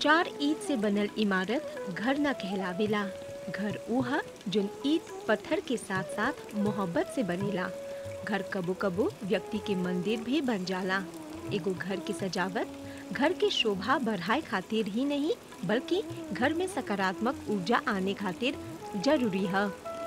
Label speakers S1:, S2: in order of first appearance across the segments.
S1: चार ईंट से बनल इमारत घर न कहलावेला घर ऊ ह जोन ईंट पत्थर के साथ साथ मोहब्बत से बनेला घर कबो कबो व्यक्ति के मंदिर भी बन जाला एगो घर की सजावट घर की शोभा बढ़ाए खातिर ही नहीं बल्कि घर में सकारात्मक ऊर्जा आने खातिर जरूरी है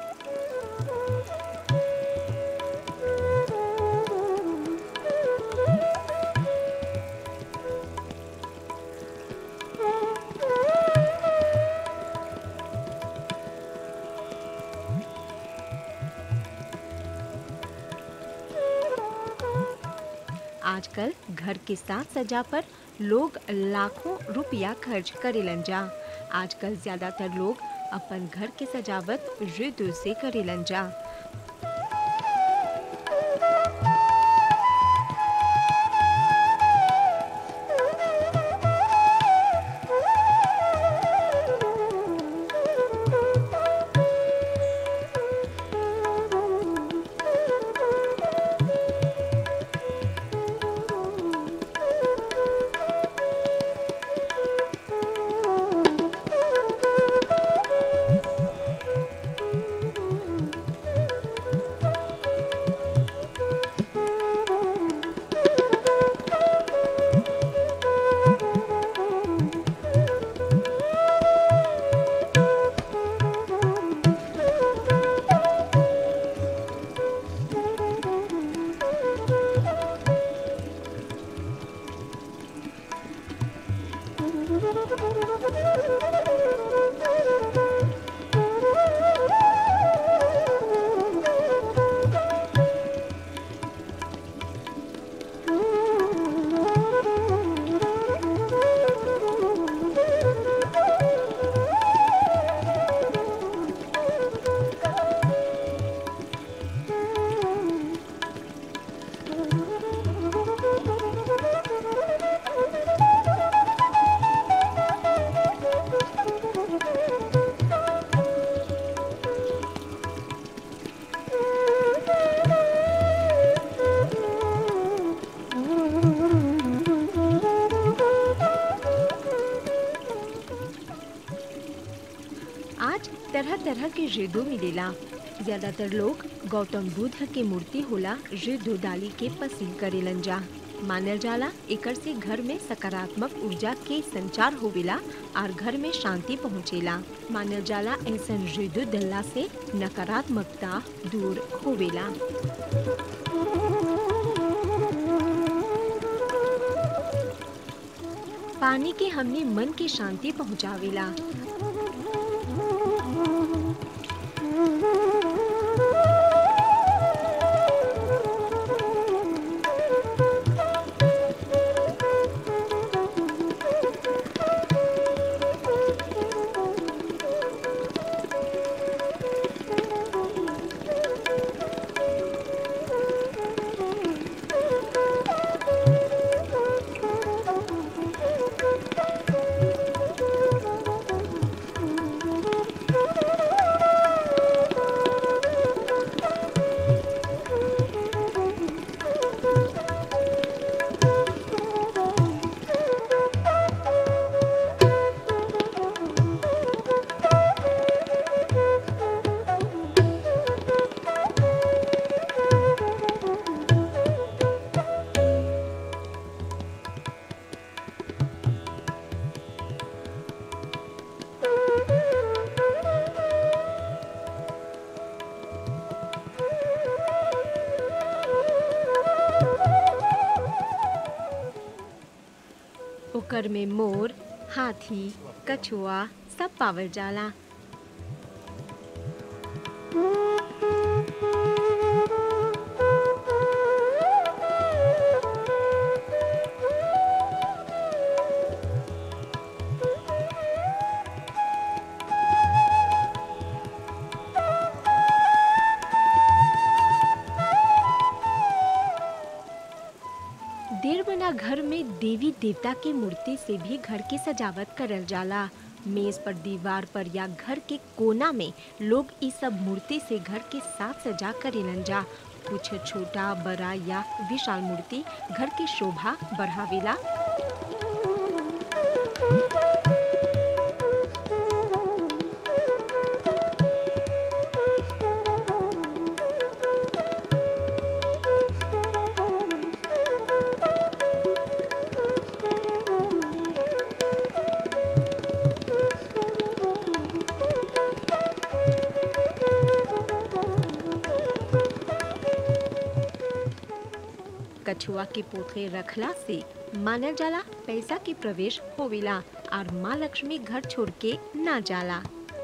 S1: आजकल घर के साथ सजा पर लोग लाखों रुपया खर्च करेलन जा आजकल ज्यादातर लोग अपन घर के सजावट रितु से करेलन जा आज तरह तरह के रेडो मिलेला ज्यादातर लोग गौतम बुद्ध के मूर्ति होला रेडो डाली के पसंद करेलन जा मानल जाला एकर से घर में सकारात्मक ऊर्जा के संचार होवेला और घर में शांति पहुँचेला मानल जाला ऐसन रेडो डलला से नकारात्मकता दूर होवेला पानी के हमने मन के शांति पहुँचावेला ओकर में मोर हाथी कछुआ सब पावल जाला देर बना घर में देवी देवता के मूर्ति से भी घर की सजावट करल जाला मेज पर दीवार पर या घर के कोना में लोग इस सब मूर्ति से घर के साथ सजा करेलन जा कुछ छोटा बड़ा या विशाल मूर्ति घर की शोभा बढ़ावेला कछुआ के पोथे रखला से मानल जाला पैसा के प्रवेश होवेला और माँ लक्ष्मी घर छोड़ के ना जाला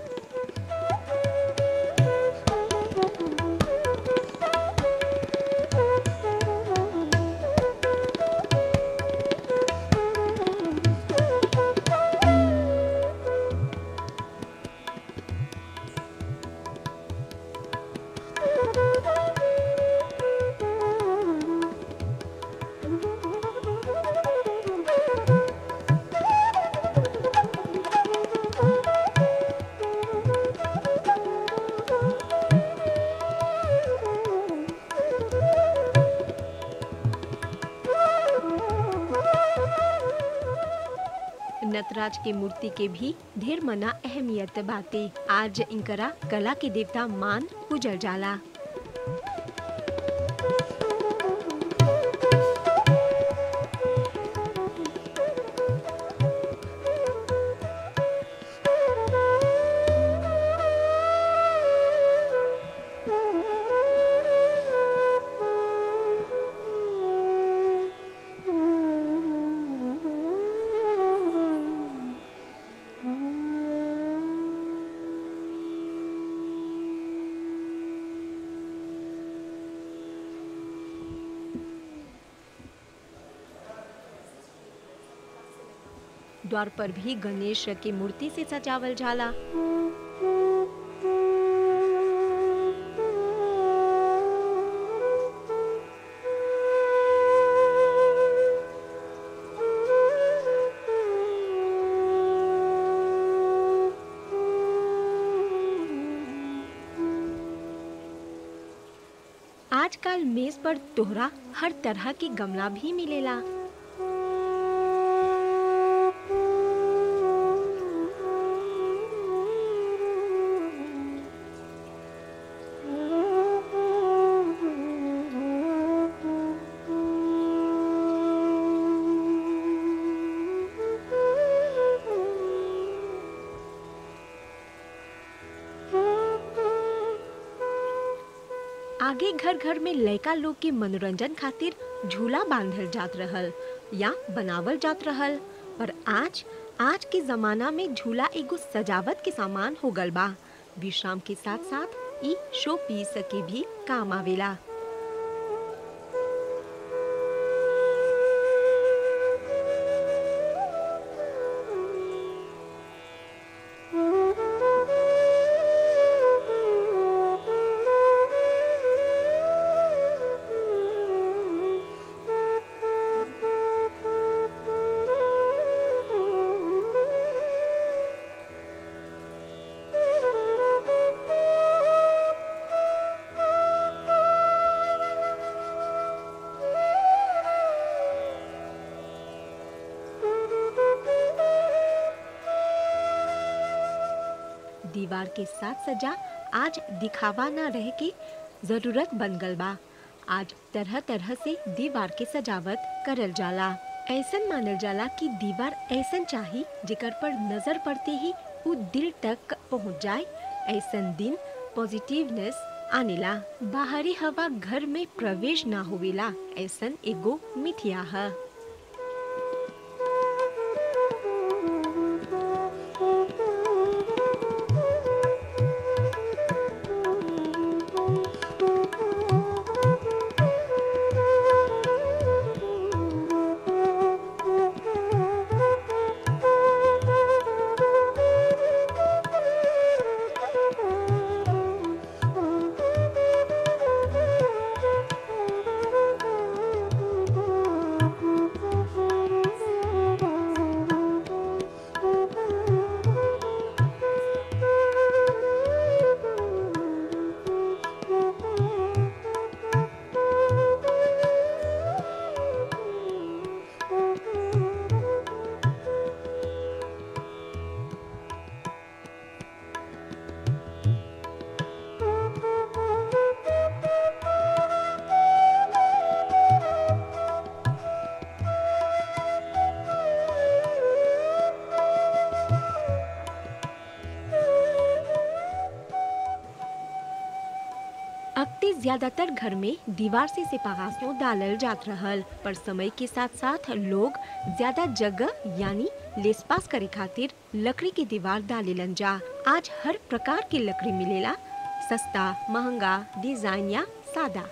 S1: नटराज के मूर्ति के भी ढेर मना अहमियत बाटे आज इनकरा कला के देवता मान पूजल जाला द्वार पर भी गणेश के मूर्ति से सजावल जाला आजकल मेज पर तोहरा हर तरह के गमला भी मिलेला आगे घर घर में लड़का लोग के मनोरंजन खातिर झूला बांधल जात रहल या बनावल जात रहल पर आज आज के जमाना में झूला एगो सजावट के सामान हो गल बा विश्राम के साथ साथ ई शो पीस के भी काम आवेला दीवार के साथ सजा आज दिखावा ना रह के जरूरत बन गल बा आज तरह तरह से दीवार के सजावट करल जाला ऐसन मानल जाला कि दीवार ऐसन चाही जेकर पर नजर पड़ते ही वो दिल तक पहुंच जाए ऐसन दिन पॉजिटिवनेस आनेला बाहरी हवा घर में प्रवेश ना होवेला ऐसन एगो मिथिया है ज्यादातर घर में दीवार से सेपागासों डालल जात रहल पर समय के साथ साथ लोग ज्यादा जगह यानी लेसपास करे खातिर लकड़ी के दीवार डालेलन जा आज हर प्रकार के लकड़ी मिलेला सस्ता महंगा डिजाइन या सादा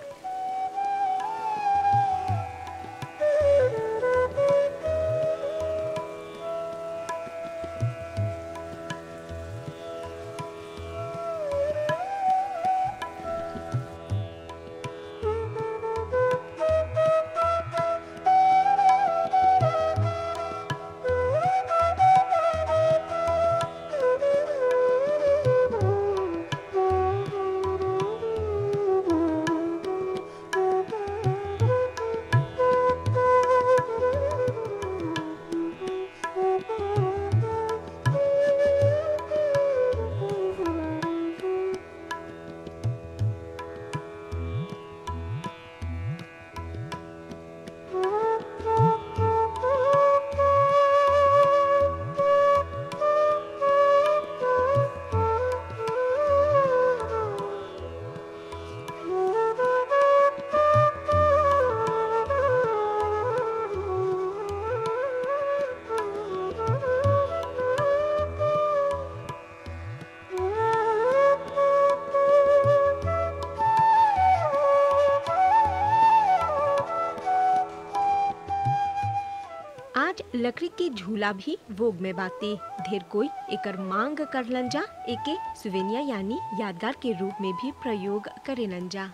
S1: आज लकड़ी के झूला भी भोग में बाते ढेर कोई एकर मांग करलन जा एके सुवेनिया यानी यादगार के रूप में भी प्रयोग करेलन जा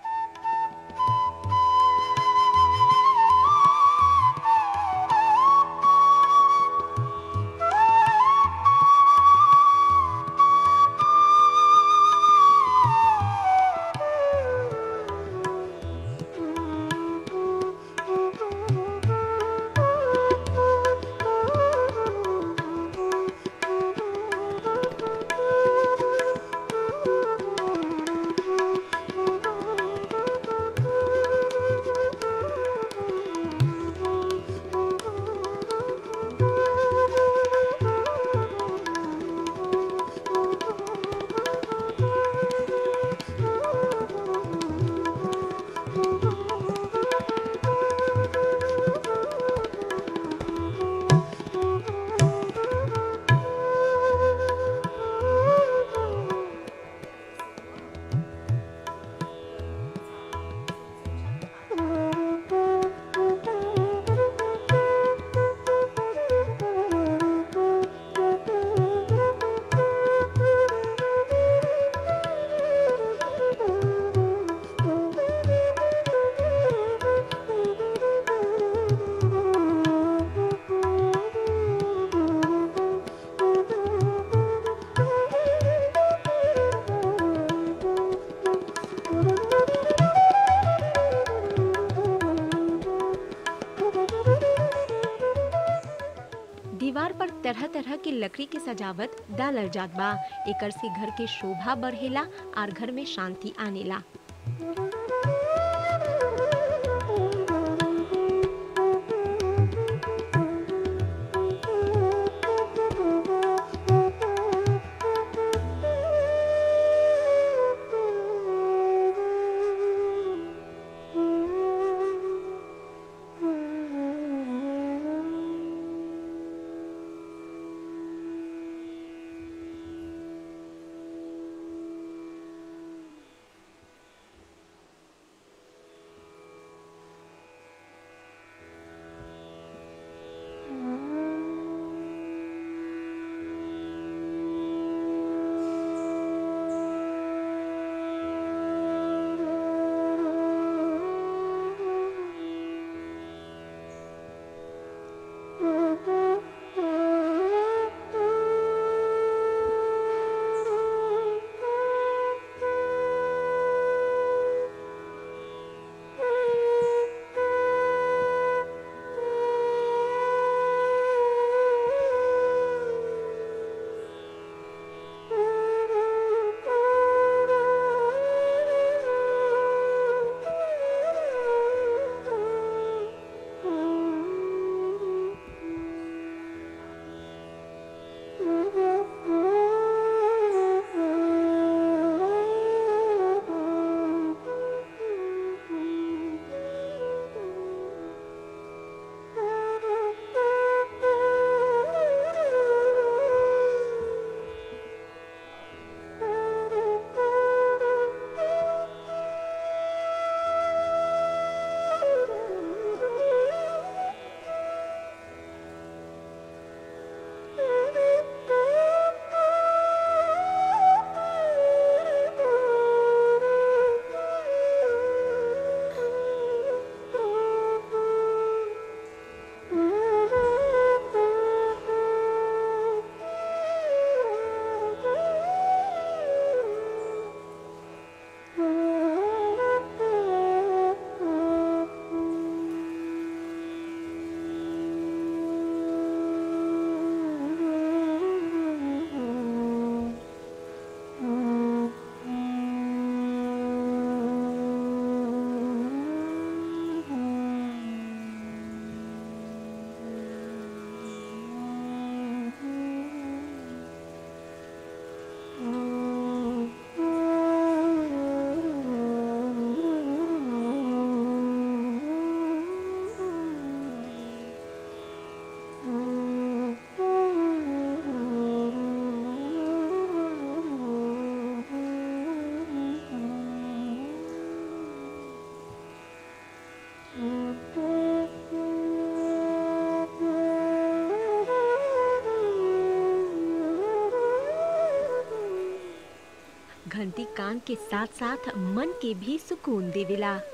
S1: दीवार पर तरह तरह के लकड़ी के सजावट डालल जात बा एकर से घर के शोभा बढ़ेला और घर में शांति आनेला घंटी कान के साथ साथ मन के भी सुकून देवेला